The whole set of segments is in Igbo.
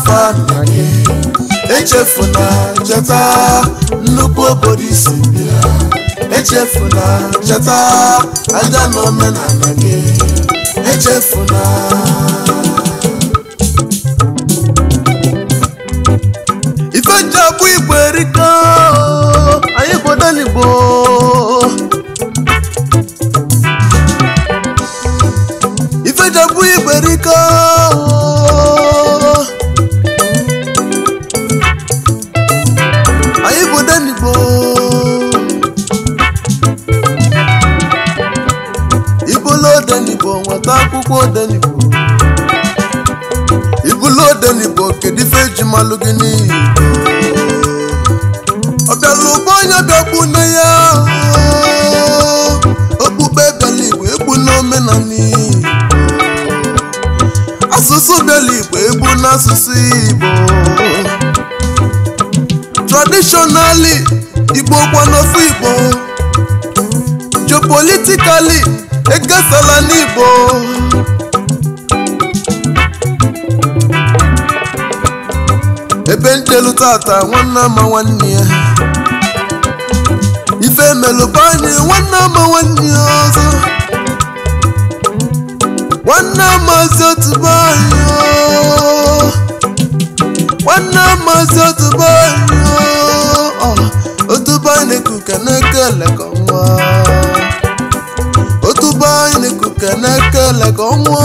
afa nna gị echefuna cheta nnukwu obodo isi bịa echefuna cheta aja na omenala gị echefuna ife nji abụ igbo erika anyị gbodenigbo ife nji abụ igbo erika anyị gbodenigbo ibulu odenigbo nweta akwụkwọ odenigbo ibulu odenigbo kedu ife eji malụ gị n'iyi ọbịala ụgbọ onye bịakwu nne ya okpukpe bịala igbo egbu n'omenala igbo asụsụ bịala igbo egbu n'asụsụ igbo traditionally igbo kwa n'ofu igbo geopolitically ekesala n'igbo ebe ntelu tata nwanne ama nwanne ya ife melụba anyị nwanne ama nwanne ya ọzọ nwanne amazi otubo anyị o. nwanne amazi otubo anyị o. otubo anyị na-ekuke na-ekele ka ọnwa otubo anyị na-ekuke na-ekele ka ọnwa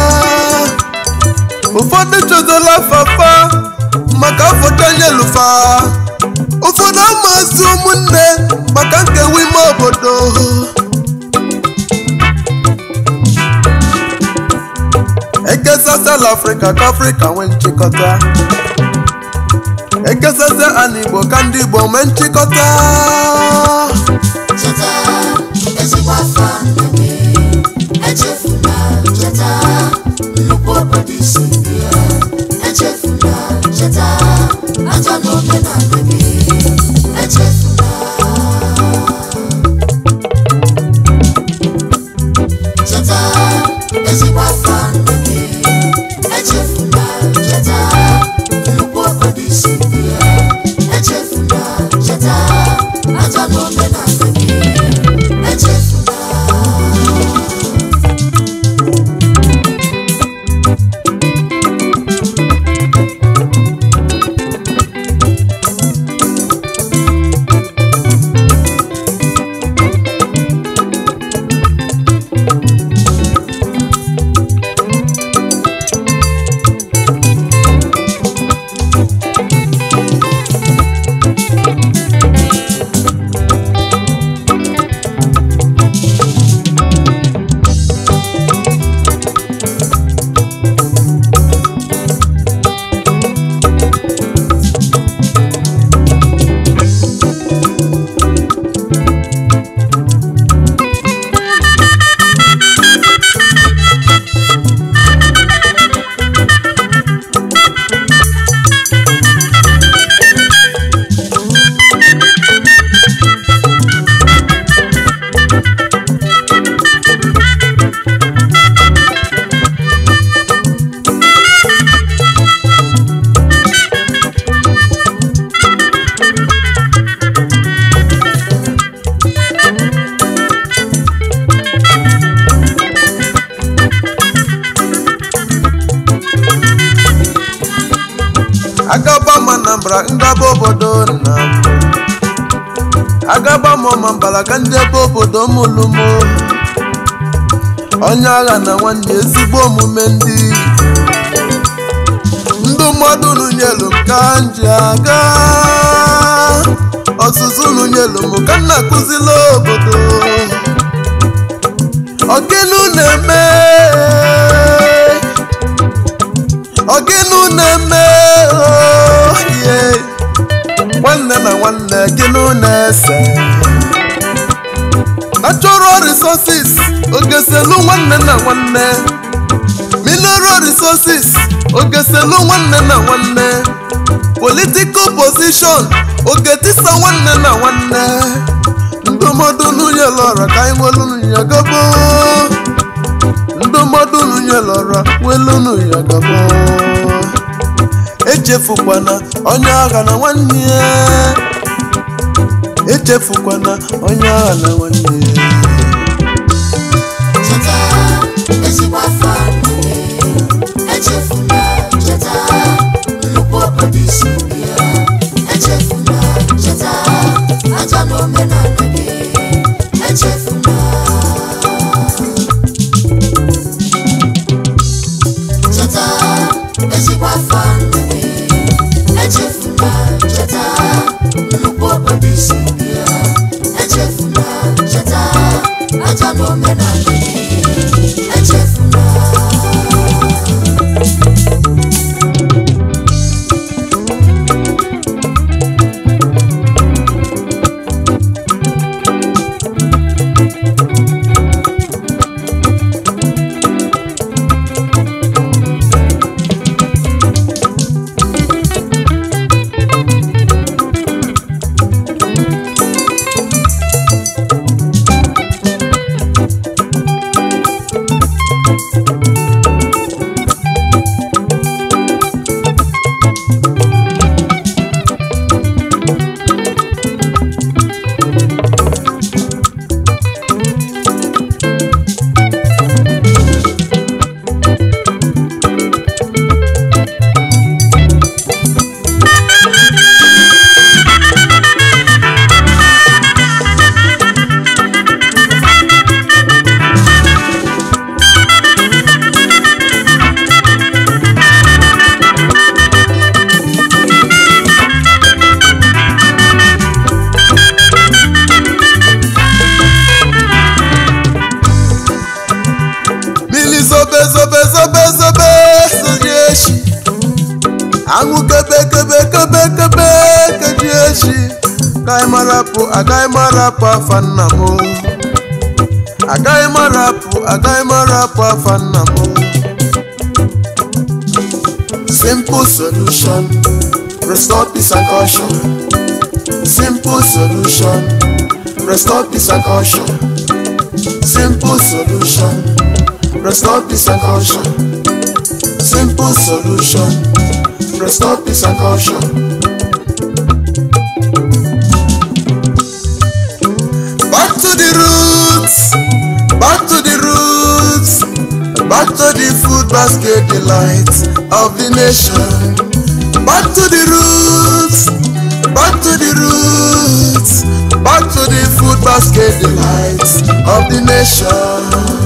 ụfọdụ chọdọla fafa maka afọta nyelufa ụfọdụ amazi ụmụnne maka nkewa ime obodo ekesasala afrịka ka afrịka nwee nchịkọta ekesasa ana igbo ka ndị igbo nwee nchịkọta cheta ezigbo afọ nna gị echefula cheta nnukwu obodo isi bịa echefula cheta aja na omenala gị echefula cheta ezigbo afọ nna gị echefula cheta nnukwu obodo isi bịa echefula cheta aja na omenala gị echefula agaba m anambra ngaba obodo nna m agaba m ọmambala ka ndị ebe obodo m lụmo onye agha na nwanne ezigbo omume ndị ndụ mmadụ nunyelu m ka m ji aga ọzụzụ nunyelu m ka m na-akụzila obodo ọgịnụ na-eme ọgịnụ na-eme oye nwanne na nwanne gịnụ na-ese natural resources ogeselu nwanne na nwanne mineral resources ogeselu nwanne na nwanne political position ogetisa nwanne na nwanne ndụmọdụ nwunye lọrọ ka anyị nwelu nwunye gabo ndụmọdụ nwunye lọrọ nwelu nwunye gabo echefukwana onye agha na nwanne ya echefukwana onye agha na nwanne ya cheta ezigbo afọ ndụ gị echefula cheta nnukwu obodo isi nri ya echefula cheta aja na omenala gị echefula cheta ezigbo afọ ndụ gị echefula cheta nnukwu obodo isi nri ya echefula cheta aja na omenala gị echefula mmiri zobe zobe zobe zobe soji echi anwụ kebe kebe kebe kebe keji echi agaghị marapụ agaghị marapụ afa nna m o. agaghị marapụ agaghị marapụ afa nna m o. simple solution restore peace and caution simple solution restore peace and caution simple solution restore peace and caution. Simple solution, restore peace and caution. Back to the roots, back to the roots, back to the food basket delight of the nation. Back to the roots, back to the roots, back to the food basket delight of the nation.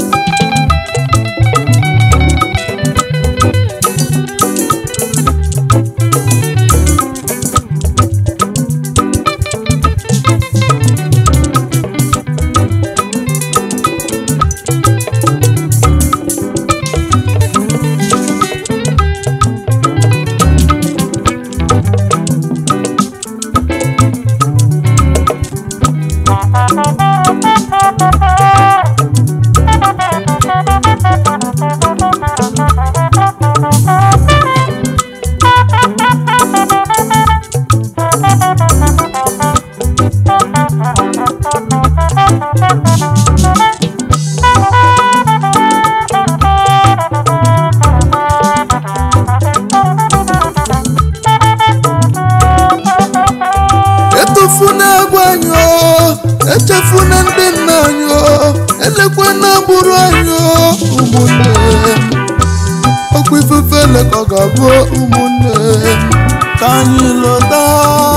etufuna egwu anyị o echefuna ndị nna anyị o elekwana agbụrụ anyị o ụmụnne okwu ifufe lekọ ga-abụ ụmụnne ka anyị lọta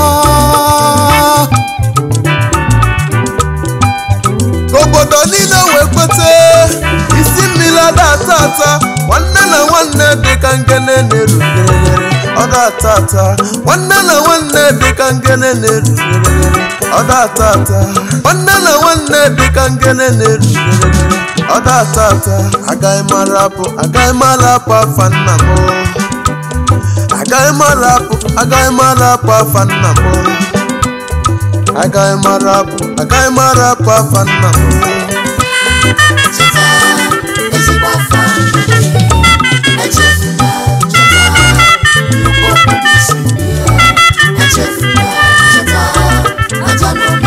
ka obodo niile wee kweta isi mmiri ada ata ata nwanne na nwanne dịka ngene na-erutere ọ da-ata ata nwanne na nwanne dịka ngene na-erutere ọ da-ata ata nwanne na nwanne dịka ngene na-erutere ọ da-ata ata agaghị mara apụ agaghị mara apụ afa nna m agaghị mara apụ agaghị mara apụ afa nna m agaghị mara apụ agaghị mara apụ afa nna m cheta ezigbo afọ ndụ gị echefula cheta nnukwu obodo isi nri ya echefula cheta aja na omenala